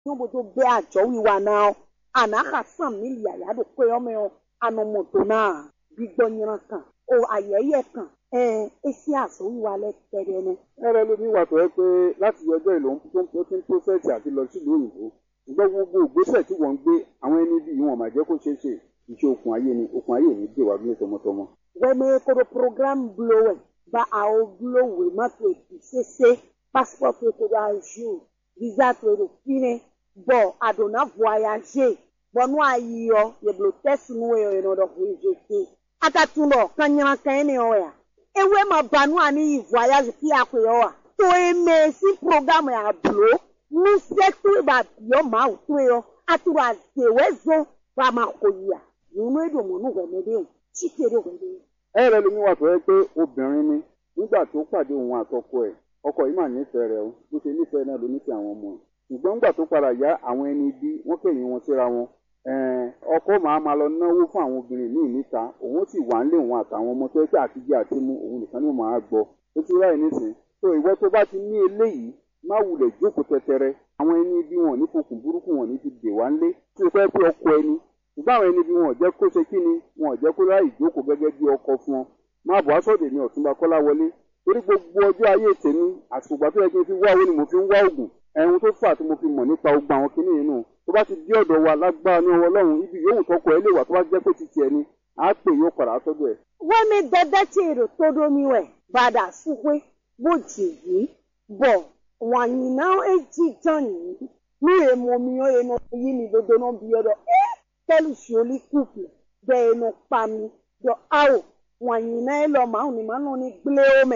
nyɔbodo bɛ adzɔ wiwa na anaxa sam mili yaya do kpe yɔmɛ yɔ anɔmɔdo na gbigbɔ nyina kan o ayɛyɛ kan ɛɛ esi azɔ wiwa lɛ tɛ dɛ nɛ. ẹrẹ ló ní wà tó yẹ pé láti ọjọ́ ìlò tó ti ń pósẹ̀tì àti lọ sílùú òyìnbó ṣùgbọ́n gbogbo ìgbésẹ̀ tí wọ́n ń gbé àwọn ẹni bí wọn máa jẹ́ kó ṣeé ṣe iṣẹ́ okùn ayé ni okùn ayé ní dè wá gbé tọmọtọmọ. wɛmɛ kodo program blo wɛ ba awo blo wɛ ma to ebi sese passport to to do ajour visa to do fine bɔn adona voyager bɔn nu ayi yɔ yeblo test nu wɛ yɔ yɔ dɔ voyager atatun dɔ kanyana kan ne yɔ ya ewe ma ba nu ani yi voyage ki akɔ yɔ wa to eme si program ya blo nu se to ba yɔ ma o to yɔ aturo azewe zo ba ma ko yi ya nunu edo mo nu wɛmɛ de o chike de wɛmɛ de o. ẹrẹ ló ní wà tó yẹ pé obìnrin ni nígbà tó pàdé òun àtọkọ ẹ̀ ọkọ yìí mà nífẹ̀ẹ́ rẹ̀ o bó ṣe nífẹ̀ẹ́ náà ló nífẹ̀ẹ́ àwọn ọmọ ẹ̀ ṣùgbọ́n nígbà tó padà yá àwọn ẹni bí wọ́n kẹ̀yìn wọn síra wọn ẹ̀ẹ́n, ọkọ màá máa lọ náwó fún àwọn obìnrin míì níta òun sì wà ń lé òun àtàwọn ọmọ tó yẹ pé àtijọ́ àti mú òun nìkan ni ó máa gbọ́ ó ti ráì nísìn tó ìwọ tó bá ti ní eléyìí má wulẹ̀ jókòó tẹtẹrẹ àwọn ẹni bí wọn ò ní fokùn burúkú wọn ò ní ti dè wá ńlé tó fẹ́ pé ọkọ ẹni ṣùgbọ́n àwọn ẹni bí wọn ò jẹ́ kó ṣe kí ni wọn ò jẹ́ kó ráì jókòó gẹ́gẹ́ bí ọkọ fún ọ má bọ̀ aṣọ́dẹ̀ ní ọ̀túnba kọ́lá wọlé torí gbogbo ọjọ́ ayé tèmi àsùgbà tó yẹ kí n fi wá owó ni mo fi ń wá oògùn ẹ̀hún tó fà tí mo fi mọ̀ nípa ogun àwọn kinní yìí nù tó bá ti dé ọ̀dọ̀ wa lágbára ní ọwọ́ ọlọ́run ibi yòówù tọkọ ẹ lè wà tó bá jẹ́ pé ti tiẹ̀ ni á pè yóò padà sọ́dọ̀ ẹ̀. wẹ́mi dẹ́dẹ́ tí èrò tó domi wẹ̀ padà súpé bó jèyí bọ̀ wànyìnà èjì jàn yìí ní èmo mi ó yẹnu yí mi dodo náà bí ọdọ ẹ tẹ́lù sùọ́lì kùpù bẹ́ ẹnu pa mi dọ̀ áwò wànyìnà ẹ lọ màá ní màá nọ ní gblé omi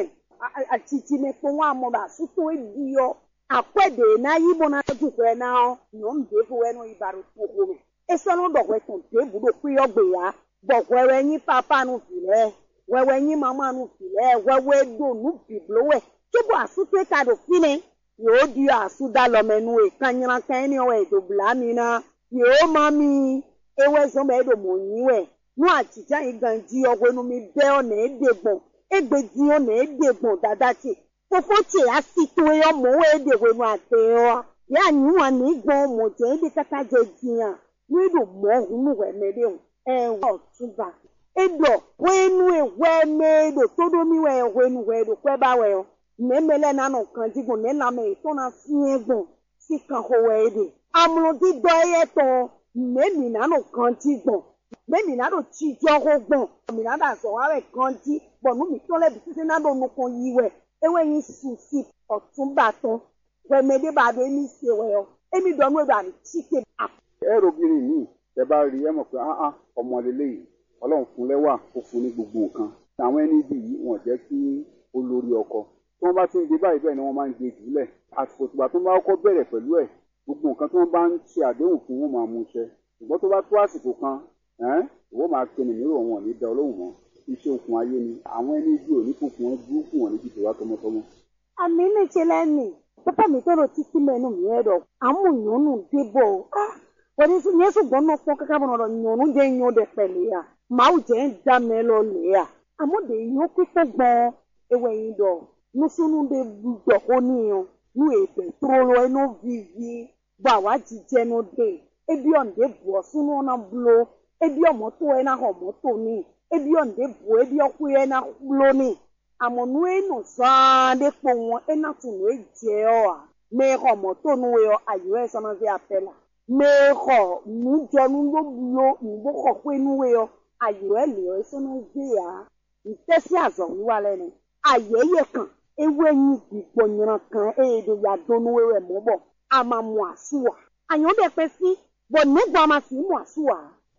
àtìtì mi fún wa mọ̀ bá sútó èdè yọ àpẹ̀dẹ̀ náà yí bọ̀ náà dùkọ̀ ẹ̀ náà yọ̀ ń dé fún ẹnu ìbàrò tó kọ́ mi esɔnu dɔwɔɛ tɔn te buɖo kuyɔ gbea bɔ wɛwɛ nyi papa nu vi lɛ wɛwɛ nyi mama nu vi lɛ wɛwɛ do nu biblo wɛ tsobo asute ta do fi ne yòó di asu da lɔmɛ nu yi kanyina kan ni wɛ do bla mi na yòó ma mi ewɛ zɔn bɛ do mo nyi wɛ nu adzidza yi gan di ɔwɛ nu mi bɛ ɔna ede gbɔn egbe di ɔna ede gbɔn dada tse fofo tse asi to yɔ mo wɛ ede wɛ nu ate yɔ ya nyi wa ni gbɔn mo dze ede kata dze diya n'eɖo mɔ hunu wɛmɛ ɖe o ɛwɔ tuba eɖɔ wɛnu wɛmɛ ɖo toɖomi wɛ wɛnu wɛ ɖo kɔɛ ba wɛ o nɛmɛ lɛ nanɔ kan di gbɔn nɛnamɛ tɔna fiɛ gbɔn si kan xɔ wɛ ɖe amlodi dɔ yɛ tɔ nɛmi nanɔ kan di gbɔn nɛmi nanɔ tsi dzɔ xɔ gbɔn mi nanɔ azɔ wa wɛ kan di bɔn numi tɔ lɛ bisese nanɔ nukɔ yi wɛ ewɛ yi susi ɔtunba tɔ wɛmɛ ɖe ba do emi se wɛ o emi dɔ nu eɖo ati ke a ẹ̀rọ obìnrin míì tẹ bá rí ẹ mọ̀ pé áá ọmọ lélẹ́yìí ọlọ́run fún lẹ́wà ó fún ní gbogbo nǹkan àwọn ẹni bí yìí wọ́n jẹ́ kí ó lórí ọkọ tí wọ́n bá ti ń gbé báyìí bẹ́ẹ̀ ni wọ́n máa ń gbé jùlẹ̀ àsìkò tìgbà tó bá kọ́kọ́ bẹ̀rẹ̀ pẹ̀lú ẹ̀ gbogbo nǹkan tí wọ́n bá ń ṣe àdéhùn fún wọn máa mú ṣẹ ṣùgbọ́n tó bá tó àsìkò kan ẹ́n ìwọ máa pinnu mìíràn wọn ò ní da olóhùn mọ́ iṣẹ́ okùn ayé ni àwọn ẹni bí ò ní fòkùn wọn burúkú wọn ní jìbìtì wá tọmọtọmọ. àmì ní ṣe lẹ́nu pápá mi tọrọ títí mẹ́nu mi ẹ̀rọ àmúyànnù débò ah wọ́n ti yẹn sùgbọ́n náà pọ́n kankan bọ̀ náà nyọ̀nù dé nyọ̀ dé pẹ̀lẹ́ ya màá jẹ́ ń dá mẹ́ lọ lè ya àmọ́ dé yọ̀ pípẹ́ gbọ́n ewé yìí dọ̀ nusunu dé dọ̀ kó níyàn nu èbè tó lọ ẹnu vivi bọ̀ àwa jíjẹ́ nu dé ebi ọ̀nde bọ̀ sunu ọ̀nà bulo ebi ọ̀mọ́tò ẹ̀ náà ọ̀mọ́tò ní ebi ọ̀nde bọ̀ ebi ọ̀kú ẹ̀ náà bulo ní àmọ́ nu ẹ̀ nù sàn dé kpọ̀ wọn ẹ̀ náà tún nu ẹ̀ jẹ́ ọ̀ à mẹ́ ọ̀mọ́tò nu ẹ̀ ayọ̀ ẹ̀ sọ́nà fi apẹ́ la mexɔ nudzɔnu loblo nuboxɔ ƒe nuwe yɔ ayɔ ɛli yɔ esɔnɔ dze ya ntɛsi azɔnu wa lɛ nɛ ayɛ yɛ kan ewe nyi gbigbɔ nyra kan eye do ya do nuwe wɛ mɔ bɔ ama mu asu wa anyɔ bɛ pɛ si bɔn negba ma si mu asu wa.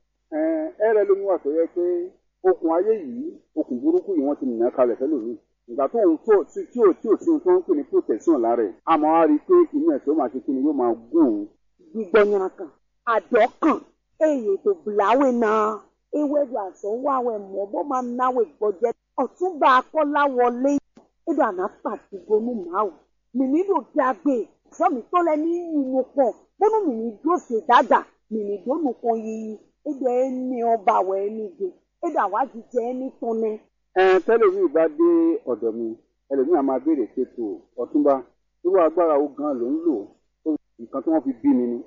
ẹn ẹrẹ ló ní wà tó yẹ pé okùn ayé yìí okùn burúkú yìí wọ́n ti nìyẹn kalẹ̀ fẹ́ lòmíì ìgbà tó ń tó tí tí ò tí ò sí ohun tó ń pè ní protection lára ẹ̀ àmọ́ á rí i pé inú ẹ̀ tó máa ṣe kí ni yóò máa gún òun gbigbɔ nyra kan adɔ kan eye do blawe na ewé do azɔ wawe mɔ bɔ ma nawe gbɔdze ɔtúnba akɔla wọlé edo anapati gonu mawu mìíní do dagbe sọmi tó lẹ ní yinu pɔ bónú mìíní do se dada mìíní do nukɔ yiyi edo ẹni ọba wọ ẹni do edo àwa jíjẹ ẹni tọ́nẹ. ẹn tẹlifíì bá dé ọ̀dọ̀ mi ẹlòmíì á máa béèrè pé tó ọ̀túnba irú agbára wo gan ló ń lò nǹkan tí wọ́n fi bí mi ni